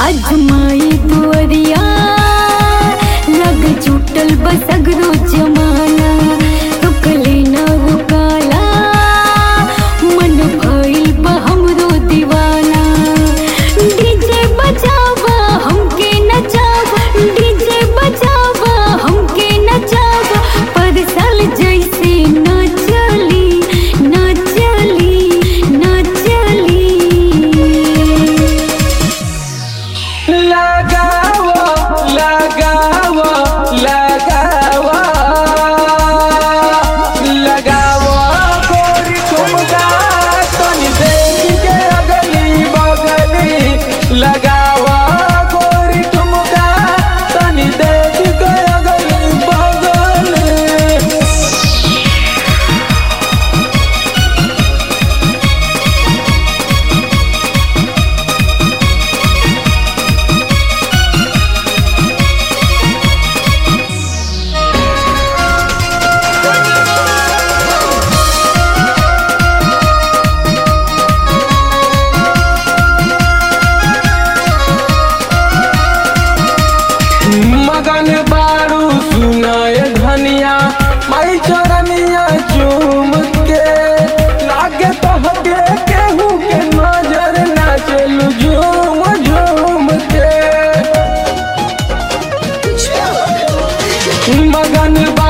Azmaei दुअरिया लग छूटल बसगरो जमाना रुकले न रुकाला मन भइल बा हमरो दीवाना डीजे बजावा हमके नचावा डीजे बजावा हमके नचावा पर साल जैसे न चली न चली न चली लगाओ लगाओ लगाओ लगाओ गोरी ठुमका तनी देख के अगली बगली लगाओ गोरी ठुमका तनी देख के अगली बगली मगन बारू सुनाए धनिया माई चरनिया चूम के लागे तो हटे केहू के नजर ना चलू झूम झूम के मगन बा